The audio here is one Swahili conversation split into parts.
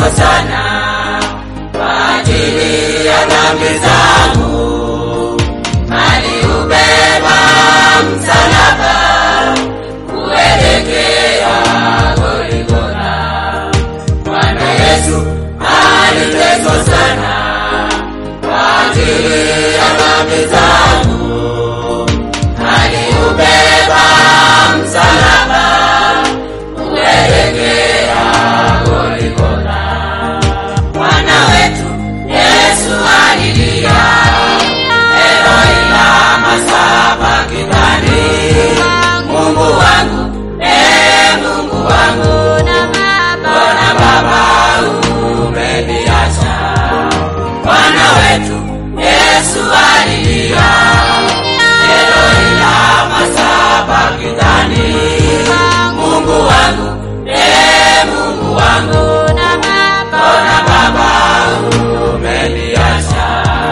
aliteswa sana kwa ajili ya dhambi zangu, aliubeba msalaba kuelekea Golgotha. Bwana Yesu aliteswa sana kwa ajili ya dhambi zangu, aliubeba msalaba kuelekea Golgotha. Bwana wetu Yesu alilia, Eloi lama sabakthani, Mungu wangu, ee Mungu wangu, mbona Baba umeniacha? Bwana wetu Yesu alilia, Eloi lama sabakthani, Mungu wangu, ee Mungu wangu, mbona Baba umeniacha?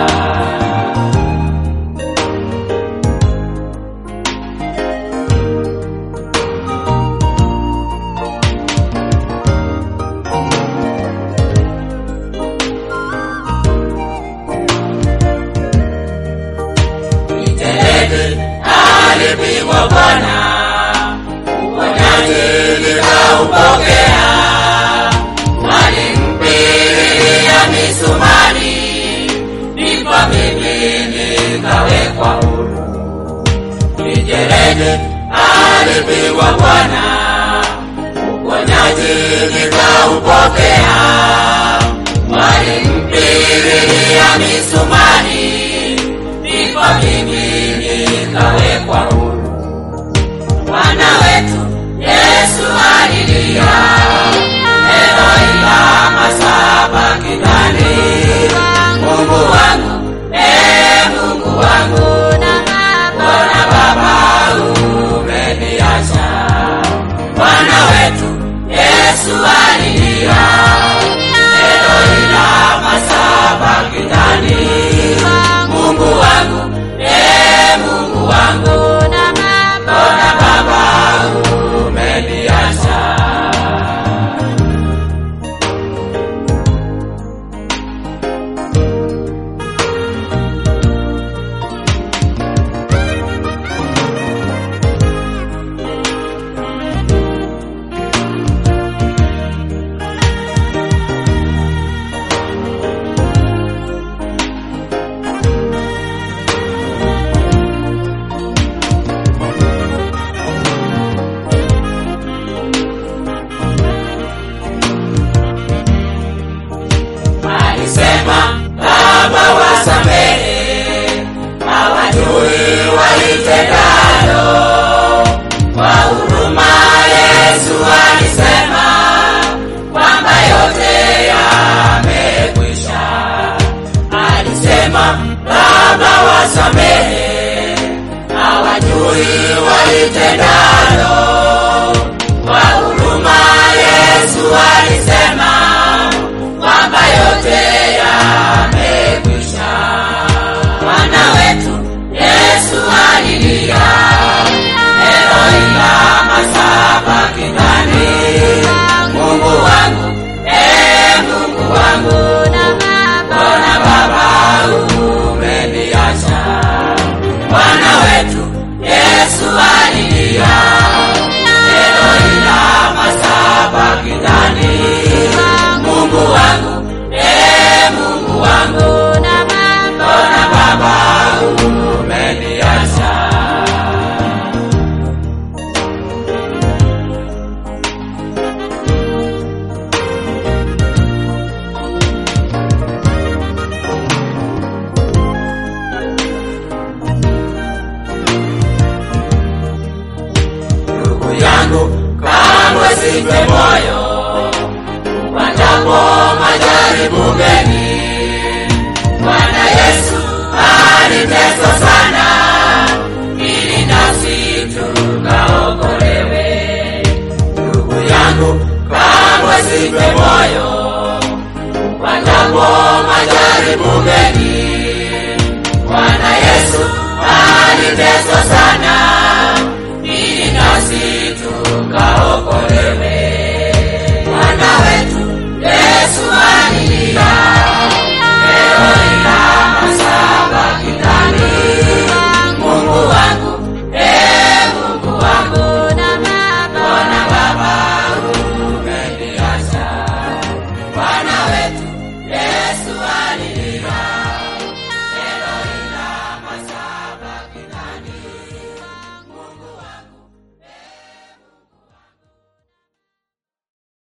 Mitelezi alipigwa Bwana, uponyaji nikaupokea. Walimpigia misumari, ndipo mimi nikawekwa huru. Mitelezi alipigwa Bwana, uponyaji nikaupokea. Walimpigia misumari, ndipo mimi nikawekwa huru. Bwana wetu Yesu alilia, Eloi lama sabakthani, Mungu wangu, ee Mungu wangu, mbona Baba umeniacha? Bwana wetu Yesu alilia, Eloi lama sabakthani, Mungu wangu, ee Mungu wangu, mbona Baba umeniacha? Alisema, Baba wasamehe, hawajui walitendalo. Kwa huruma Yesu alisema kwamba yote yamekwisha. Alisema, Baba wasamehe, hawajui walitendalo. Kwa huruma Yesu alisema kwamba yote yamekwisha. Bwana wetu Yesu alilia, Eloi lama sabakthani, Mungu wangu, ee Mungu wangu, mbona Baba umeniacha? Bwana wetu Yesu alilia, Eloi lama sabakthani, Mungu wangu, ee Mungu wangu, mbona Baba umeniacha? Ndugu yangu, kamwe sife moyo upandapo majaribu mengi. Bwana Yesu aliteswa sana ili nasi tukaokolewe. Ndugu yangu, kamwe sife moyo upandapo majaribu mengi. Bwana Yesu aliteswa sana ili nasi tukaokolewe. Bwana wetu Yesu Yesu ali